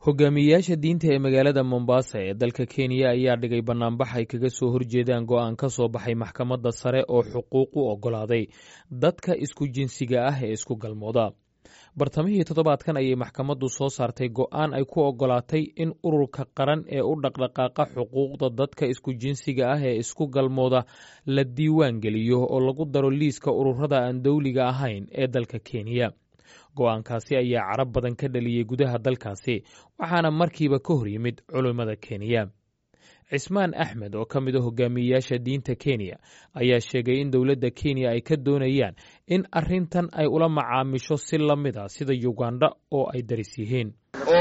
hogaamiyeyaasha diinta ee magaalada mombasa ee dalka kenya ayaa dhigay bannaanbax ay kaga soo horjeedaan go'aan ka soo baxay maxkamadda sare oo xuquuq u oggolaaday dadka isku jinsiga ah ee isku galmooda bartamihii toddobaadkan ayay maxkamaddu soo saartay go'aan ay ku oggolaatay in ururka qaran ee u dhaqdhaqaaqa xuquuqda dadka isku jinsiga ah ee isku galmooda la diiwaan geliyo oo lagu daro liiska ururada aan dowliga ahayn ee dalka kenya go'aankaasi ayaa carab badan ka dhaliyey gudaha dalkaasi waxaana markiiba ka hor yimid culimmada kenya cismaan axmed oo ka mid a hogaamiyeyaasha diinta kenya ayaa sheegay in dowladda kenya ay ka doonayaan in arrintan ay ula macaamisho si la mid a sida yuganda oo ay daris yihiin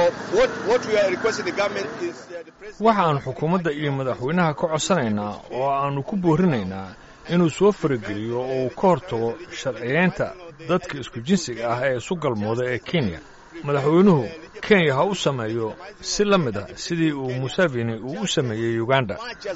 waxa aan xukuumadda iyo madaxweynaha ka codsanaynaa oo aannu ku boorinaynaa inuu soo farageliyo oo uu ka hortago sharciyeynta dadka isku jinsiga ah ee isu galmooda ee kenya madaxweynuhu kenya ha u sameeyo si la mid ah sidii uu museveni uu u sameeyey uganda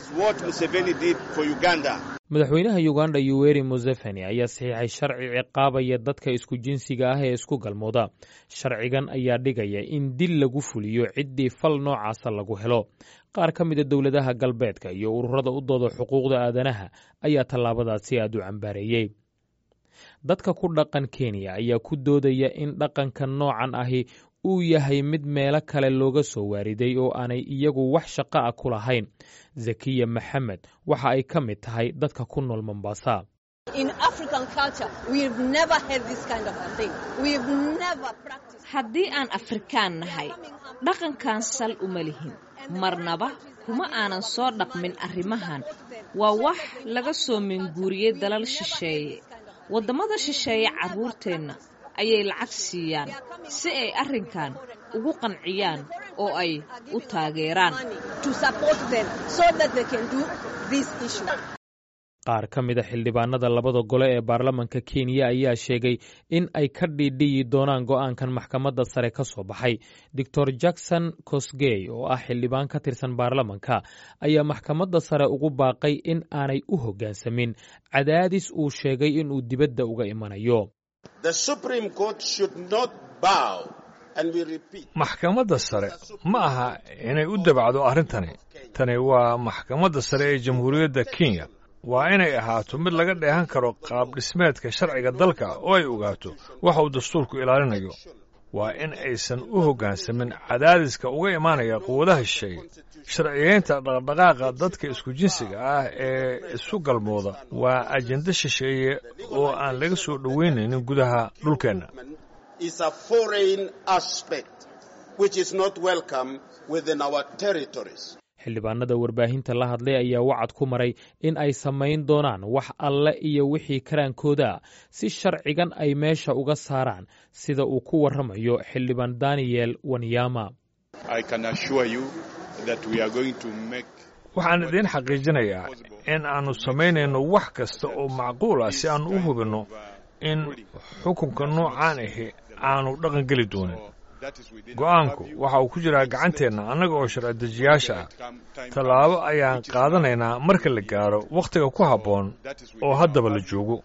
madaxweynaha uganda yuweri museveni ayaa saxiixay sharci ciqaabaya dadka isku jinsiga ah ee isku galmooda sharcigan ayaa dhigaya in dil lagu fuliyo ciddii fal noocaasa lagu helo qaar ka mida dowladaha galbeedka iyo ururada u dooda xuquuqda aadanaha ayaa tallaabadaasi aad u cambaareeyey dadka ku dhaqan kenya ayaa ku doodaya in dhaqanka noocan ahi uu yahay mid meelo kale looga soo waariday oo aanay iyagu wax shaqo ah ku lahayn zakiya maxamed waxa ay ka mid tahay dadka ku nool mombasa haddii aan afrikaan nahay dhaqankan sal uma lihin marnaba kuma aanan soo dhaqmin arrimahan waa wax laga soo minguuriyey dalal shisheeye waddamada shisheeye carruurteenna ayay lacag siiyaan si ay arrinkan ugu qanciyaan oo ay u taageeraan qaar ka mida xildhibaanada labada gole ee baarlamanka kenya ayaa sheegay in ay ka dhiidhiyi doonaan go'aankan maxkamadda sare ka soo baxay doctor jackson cosgey oo ah xildhibaan ka tirsan baarlamanka ayaa maxkamadda sare ugu baaqay in aanay u hoggaansamin cadaadis uu sheegay inuu dibadda uga imanayo maxkamadda sare ma aha inay u dabacdo arrintani tani waa maxkamadda sare ee jamhuuriyadda kenya waa inay ahaato mid laga dheehan karo qaab dhismeedka sharciga dalka oo ay ogaato waxa uu dastuurku ilaalinayo waa in aysan u hoggaansamin cadaadiska uga imaanaya quwadaha shisheeye sharciyeynta dhaqdhaqaaqa dadka isku jinsiga ah ee isu galmooda waa ajende shisheeye oo aan laga soo dhoweynaynin gudaha dhulkeenna xildhibaanada warbaahinta la hadlay ayaa wacad ku maray in ay samayn doonaan wax alle iyo wixii karaankooda si sharcigan ay meesha uga saaraan sida uu ku warramayo xildhibaan daniyel wanyama waxaan idiin xaqiijinayaa in aannu samaynayno wax kasta oo macquul ah si aannu u hubinno in xukunka noocaan ahi aanu dhaqan geli doonin go'aanku waxa uu ku jiraa gacanteenna annaga oo sharci-dejiyaasha ah tallaabo ayaan qaadanaynaa marka la gaaro wakhtiga ku habboon oo haddaba la joogo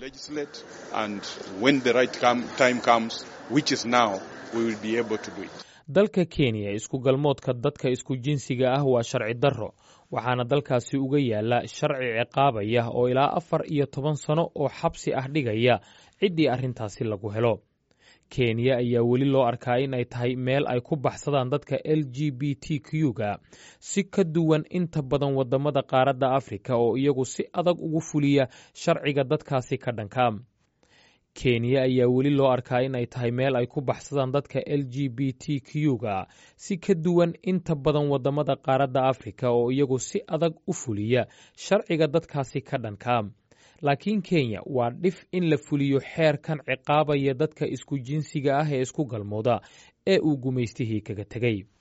dalka kenya isku galmoodka dadka isku jinsiga ah waa sharci darro waxaana dalkaasi uga yaala sharci ciqaabaya oo ilaa afar iyo toban sano oo xabsi ah dhigaya ciddii arrintaasi lagu helo kenya ayaa weli loo arkaa in ay tahay meel ay ku baxsadaan dadka l g b t q-ga si ka duwan inta badan waddamada qaaradda afrika oo iyagu si adag ugu fuliya sharciga dadkaasi ka dhanka kenya ayaa weli loo arkaa in ay tahay meel ay ku baxsadaan dadka l g b t q-ga si ka duwan inta badan waddamada qaaradda afrika oo iyagu si adag u fuliya sharciga dadkaasi ka dhanka laakiin kenya waa dhif in la fuliyo xeerkan ciqaabaya dadka isku jinsiga ah ee isku galmooda ee uu gumaystihii kaga tegey